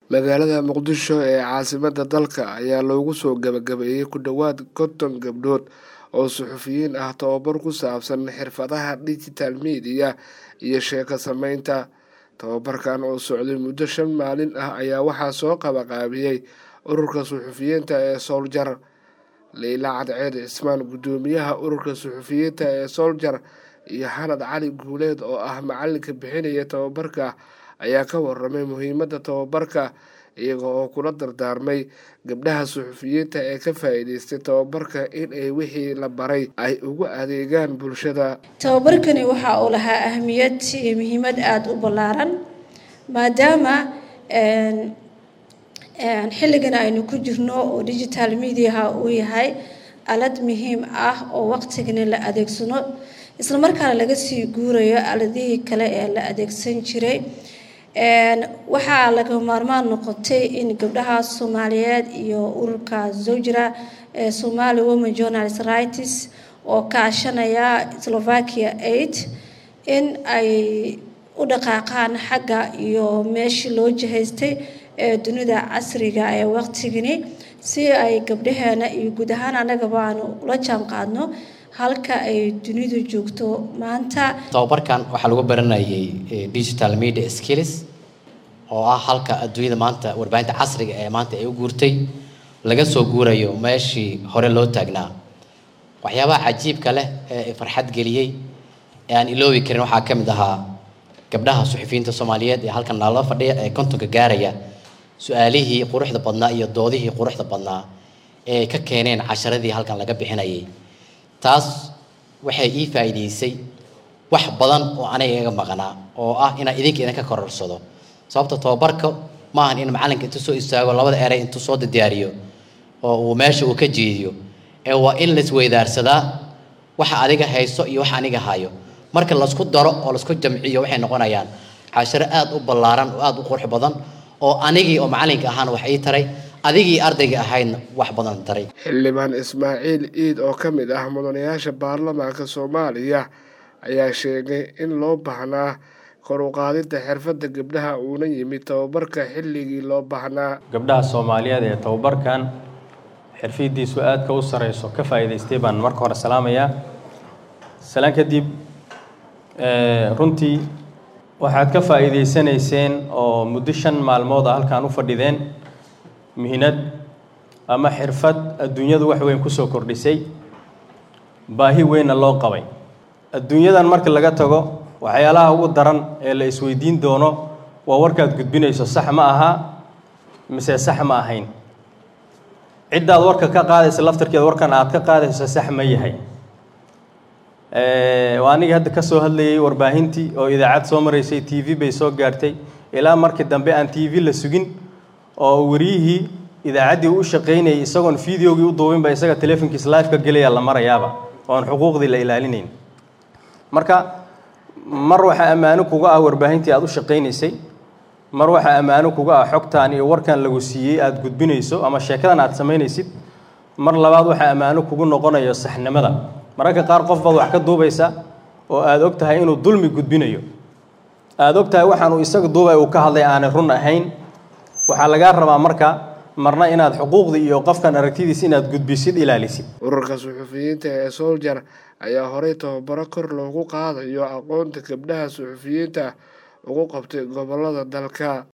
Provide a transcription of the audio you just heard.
magaalada muqdisho ee caasimadda dalka ayaa loogu soo gabagabeeyey ku dhowaad konton gabdhood oo suxufiyiin ah tababar ku saabsan xirfadaha digital media iyo sheeko sameynta tababarkan oo socday muddo shan maalin ah ayaa waxaa soo qabaqaabiyey ururka suxufiyiinta ee sooljar leyla cadceed cismaan guddoomiyaha ururka suxufiyiinta ee sooljar iyo xanad cali guuleed oo ah macalinka bixinaya tababarka ayaa ka waramay muhiimadda tababarka iyaga oo kula dardaarmay gabdhaha suxufiyiinta ee ka faa-iideystay tababarka in ay wixii la baray ay ugu adeegaan bulshada tababarkani waxa uu lahaa ahmiyad iyo muhiimad aada u ballaaran maadaama xilligan aynu ku jirno oo digital mediaha uu yahay alad muhiim ah oo waqtigani la adeegsano islamarkaana laga sii guurayo aladihii kale ee la adeegsan jiray waxaa laga maarmaan noqotay in gabdhaha soomaaliyeed iyo ururka zawjira ee somali women journalist rights oo kaashanaya slovakia aid in ay u dhaqaaqaan xagga iyo meeshii loo jihaystay ee dunida casriga ee waqtigani si ay gabdhaheena iyo guud ahaan annagaba aanu ula jaan qaadno halka ay dunidu joogto maanta tababarkan waxaa lagu baranayay digital media skills oo ah halka adduunyada maanta warbaahinta casriga ee maanta ay u guurtay laga soo guurayo meeshii hore loo taagnaa waxyaabaha cajiibka leh ee farxad geliyey ee aan iloobi karin waxaa ka mid ahaa gabdhaha suxufiyiinta soomaaliyeed ee halkan nalala fadhiya ee kontonka gaaraya su-aalihii quruxda badnaa iyo doodihii quruxda badnaa ee ka keeneen casharadii halkan laga bixinayay taas waxay ii faa'iidaysay wax badan oo aniga iga maqnaa oo ah inaan idinka idinka kororsado sababta tababarka maahan in macalinka intuu soo istaago labada erey intuu soo diyaariyo oo uu meesha uu ka jeediyo ee waa in laisweydaarsadaa waxa adiga hayso iyo waxa aniga hayo marka laisku daro oo laisku jamciyo waxay noqonayaan casharo aada u ballaaran oo aada u qurux badan oo anigii oo macalinka ahaana wax ii taray adigii ardayga ahaydna wax badan taray xildhibaan ismaaciil iid oo ka mid ah mudanayaasha baarlamaanka soomaaliya ayaa sheegay in loo baahnaa kor u qaadidda xirfadda gabdhaha uuna yimid tababarka xilligii loo baahnaa gabdhaha soomaaliyeed ee tababarkan xirfadiisu aadka u sareyso ka faa'iidaystay baan marka hore salaamayaa salaan kadib runtii waxaad ka faa'iidaysanayseen oo muddo shan maalmood a halkaan u fadhideen mihinad ama xirfad adduunyadu wax weyn kusoo kordhisay baahi weynna loo qabay adduunyadan marka laga tago waxyaalaha ugu daran ee la isweydiin doono waa warkaad gudbinayso sax ma aha mise sax ma ahayn ciddaad warka ka qaadaysa laftarkeeda warkan aad ka qaadayso sax ma yahay waa anigii hadda ka soo hadlayay warbaahintii oo idaacad soo maraysay t v bay soo gaartay ilaa markii dambe aan t v la sugin oo wariyihii idaacaddii u shaqaynayay isagoon videogii u duubinba isaga telefonkiis live ka gelaya la marayaaba oon xuquuqdii la ilaalinayn marka mar waxaa ammaano kuga ah warbaahintii aada u shaqaynaysay mar waxaa ammaano kuga ah xogtaan iyo warkan lagu siiyey aada gudbinayso ama sheekadan aada samaynaysid mar labaad waxaa ammaano kugu noqonayo saxnimada mararka qaar qof baad wax ka duubaysa oo aada og tahay inuu dulmi gudbinayo aada og tahay waxaanuu isaga duubay uu ka hadlay aanay run ahayn waxaa lagaa rabaa marka marna inaad xuquuqdii iyo qofkan aragtidiis inaad gudbisid ilaalisid ururka suxufiyiinta ee sooljar ayaa horey tababaro kor loogu qaadayo aqoonta gabdhaha suxufiyiinta ugu qabtay gobolada dalka